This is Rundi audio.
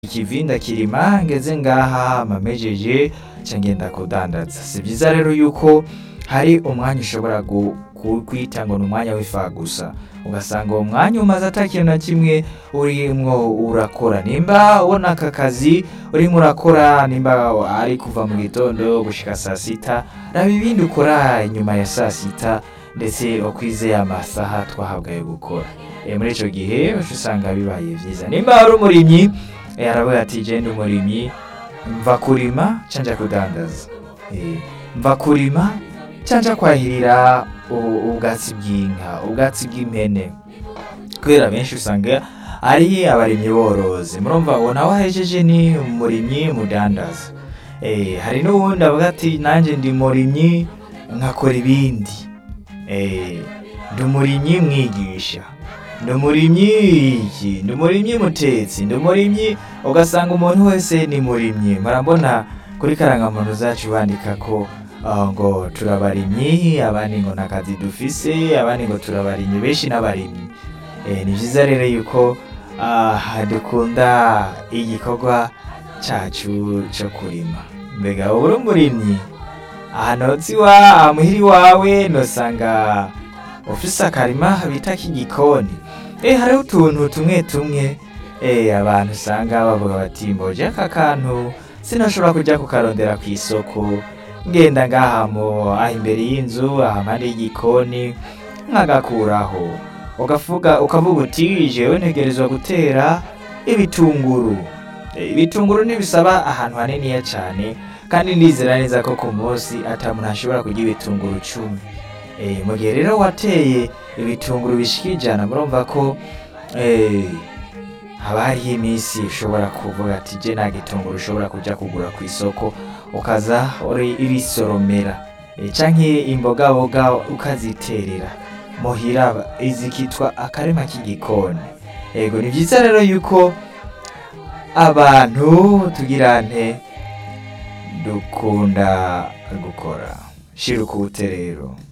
ikivinda kirima ngeze ngaha mamejeje ca ngenda kudandaza si vyiza rero yuko hari umwanya ushobora gu- ku- kwita ngo ni umwanya w'ifa gusa ugasanga uwo mwanya umaze ata kintu na kimwe urimwo urakora nimba ubona aka kazi urimo urakora nimba ari kuva mu gitondo gushika saa sita raba ibindi ukora inyuma ya saa sita ndetse ukwizeye amasaha twahabwa yo gukora e, muri ico gihe uca usanga bibaye vyiza nimba ari umurimyi e, aravuga ati je ndi umurimyi mva kurima canja kudandaza e, mva kurima canja kwahirira u- ubwatsi bw'inka ubwatsi bw'impene kubera benshi usanga ari abarimyi borozi murumva uwo nawe ahejeje ni umurimyi mudandaza e, hari n'uwundi avuga ati nanje ndi murimyi nkakora ibindi e, ndi umurimyi mwigisha ndi umurimyi iki ndi umurimyi mutetsi ndi umurimyi ugasanga umuntu wese ni murimyi murabona kuri karangamuntu zacu bandika ko ah, ngo turabarimyi abandi ngo nakazi dufise abandi ngo turabarimyi benshi n'abarimyi e, ni vyiza rero yuko ah, dukunda igikorwa cacu co kurima mbega wowe uri umurimyi ahantu hoza iwa muhira iwawe nosanga ufise akarima bita k'igikoni eh hariho utuntu tumwe tumwe eh abantu usanga bavuga bati mboje aka kantu sinashobora kuja kukarondera ku isoko ngenda ngaha mu aha imbere y'inzu aha impande y'igikoni nkagakuraho ugavuga ukavuga uti jewe ntegerezwa gutera ibitunguru Eh, ibitunguru ntibisaba ahantu haniniya cane kandi ndizera neza ko ku munsi ata muntu ashobora kurya ibitunguru cumi Eh, mu gihe rero wateye ibitunguru bishika ijana murumva ko eh, haba hariho iminsi ushobora kuvuga ati je nta gitunguru ushobora kuja kugura ku isoko ukaza uri- urisoromera Eh, canke imbogaboga ukaziterera muhira izikitwa akarima k'igikoni ego ni vyiza rero yuko abantu tugira nte dukunda gukora shira ukubute rero